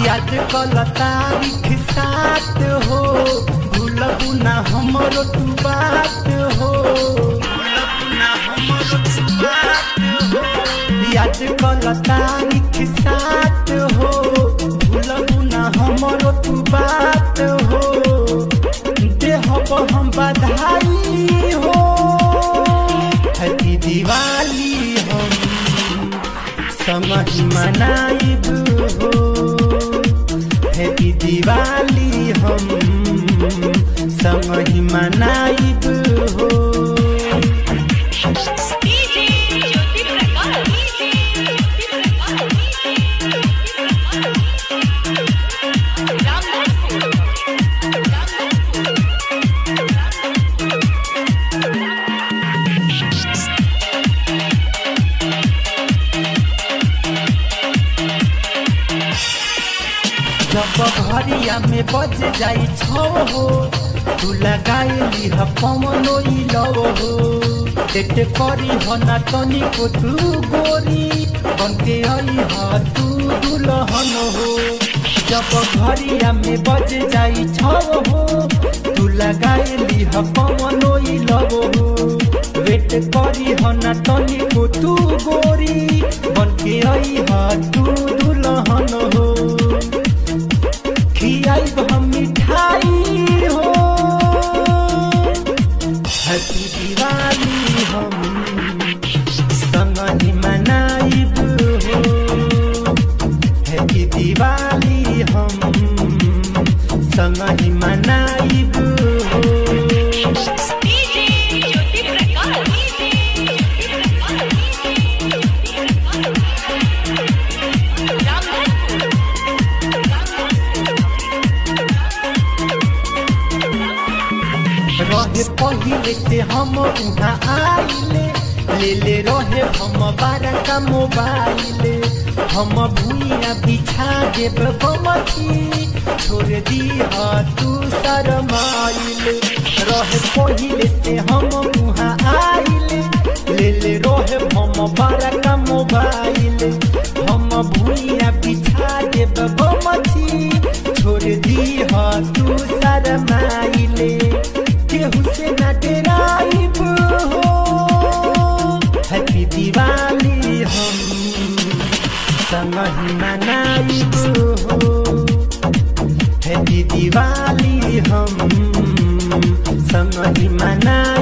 याद कल तारीख सात हो भूलबू ना हमरो तू बात हो भूलबू ना हमरो तू बात हो याद कल तारीख सात हो भूलबू ना हमरो तू बात हो देहब हम बधाई हो हैप्पी दिवाली हम समझ मनाइब हो हैप्पी दिवाली हम समझ मनाइब हो डीजे ज्योति प्रकाश डीजे ज्योति प्रकाश रामधनपुर रामधनपुर जब घरिया में बज जाई छो हो तू लगाई ह पवनो ई लव हो डेट करी हो ना तनी को तू गोरी बन के आई ह तू दुल्हन हो जब घरिया में बज जाई छो हो तू लगाई ह पवनो ई लव हो वेट करी हो ना तनी को तू गोरी बन के आई ह तू दुल्हन हो खियाई हम मिठाई हो हैप्पी दिवाली हम संगहि मनाइब हो हैप्पी दिवाली हम संगहि मनाइब हो डीजे ज्योति प्रकाश डीजे ज्योति प्रकाश रामधनपुर रहे पहिले से हम उहाँ आइले ले ले रहे हम बारह का मोबाइल हम भूइया बिछा देब गमछी छोड़ दी तू शरमाइल रहे पहिले से हम उहाँ आइले ले ले रहे हम बारह का मोबाइल हम भूइया बिछा देब गमछी छोड़ दी तू शरमाइले केहू से न डराइब हो हैप्पी दिवाली हम संगहि मनाइब हो हैप्पी दिवाली हम संगहि मनाइब